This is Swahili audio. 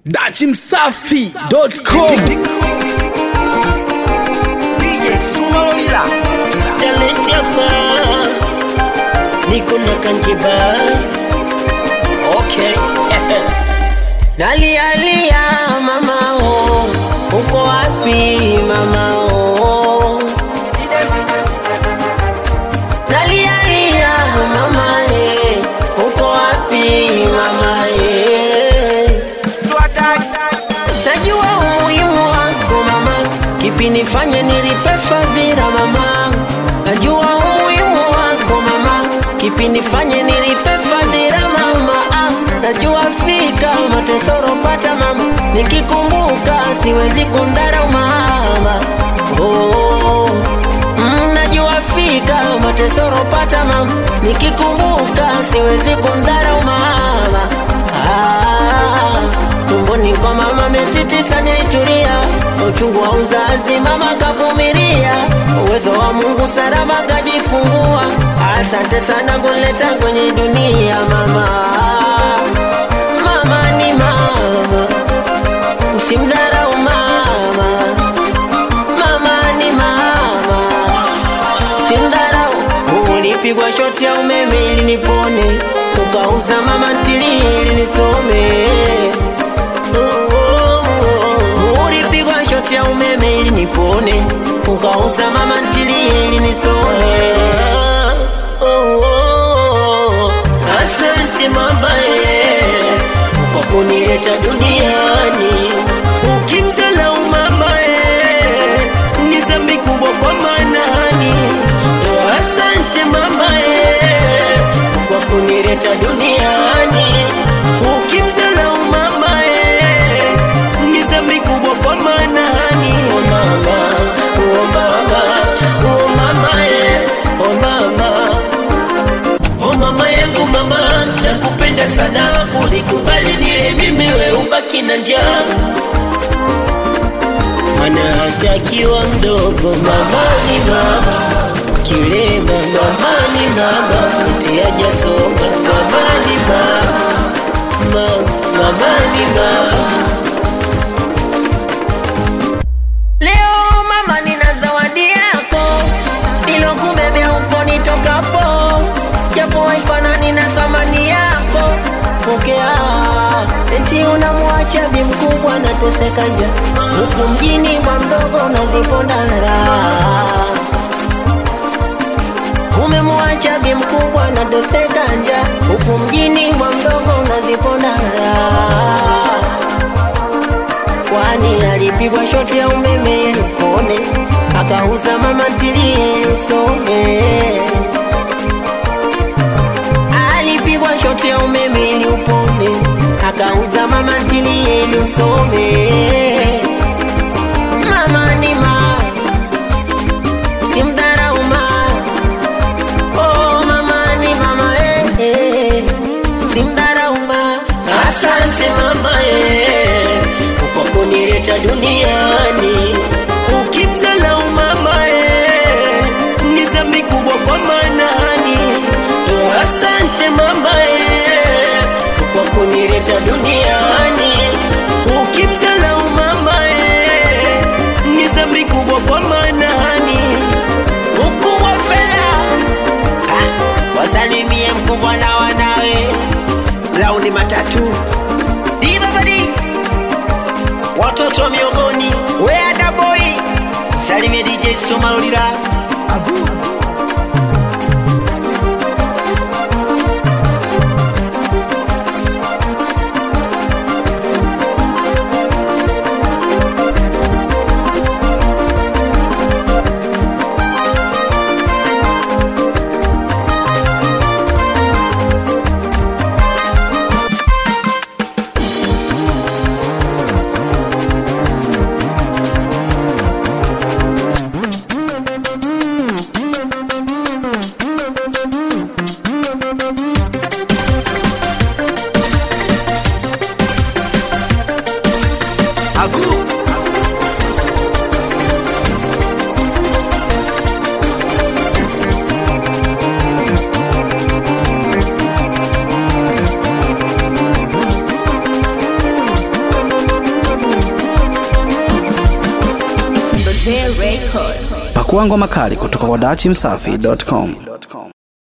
dachimsafi.com DJ Suma Lolila talent hapa niko na kanjiba okay nalialia mama o uko wapi mama o nalialia mama e uko wapi mama e najua umuhimu wako mama kipi nifanye nilipe fadhila mama najua umuhimu wako mama kipi nifanye nilipe fadhila mama ah, najua fika matesoro pata mama nikikumbuka siwezi kundharau mama oh. Mm, najua fika matesoro pata mama nikikumbuka siwezi kundharau mama ah, tumboni kwa mama miezi tisa nilitulia uchungu wa uzazi mama kavumilia uwezo wa mungu salama kajifungua asante sana kunileta kwenye dunia mama mama ni mama usimdharau mama mama ni mama simdharau ulipigwa shoti ya umeme ili nipone ukauza mama ntilie ili nisome ulipigwa shoti ya umeme ili nipone ukauza mama ntilie ili nisome asante mama eh, kwa kunileta duniani ukimzalau mama eh, ni dhambi kubwa kwa manani asante mama eh, kwa kunileta duniani ukimzalau mama eh, ni dhambi kubwa kwa manani oh mama oh mama oh mama eh, oh mama Oh mama yangu mama, nakupenda sana, ulikubali nile mimi, we ubaki na njaa. Mana hatakiwa mdogo, mama ni mama, kilema mama ni mama, mtiaja soma, mama ni mama, mama, mama ni mama. Leo mama, nina zawadi yako ilokubebea uko nitokapo, japo haifanani na thamani yako. Pokea eti unamwacha bi mkubwa nateseka nja, huku mjini kwa mdogo unaziponda raha. Umemwacha bi mkubwa nateseka nja, huku mjini kwa mdogo unaziponda raha kwani alipigwa shoti ya umeme ili upone, akauza mama ntilie ili usome. Alipigwa shoti ya umeme ili upone, akauza mama ntilie ili usome. Mama ni mama, simdharau mama. Oh, mama ni mama, eh, eh, simdharau mama. Asante mama eh, kwa kunileta duniani. Ukimzalau mama eh, ni dhambi kubwa kwa manani. Asante mama eh, kwa kunileta duniani. Ukimzalau mama eh, ni dhambi kubwa kwa manani. Ukubwa fela Ah, wasalimie mkubwa na wanawe launi matatu dibabadi watoto miongoni weadaboi salimie dj somalolila J Record. Pakua ngoma kali kutoka kwa dachimsafi.com.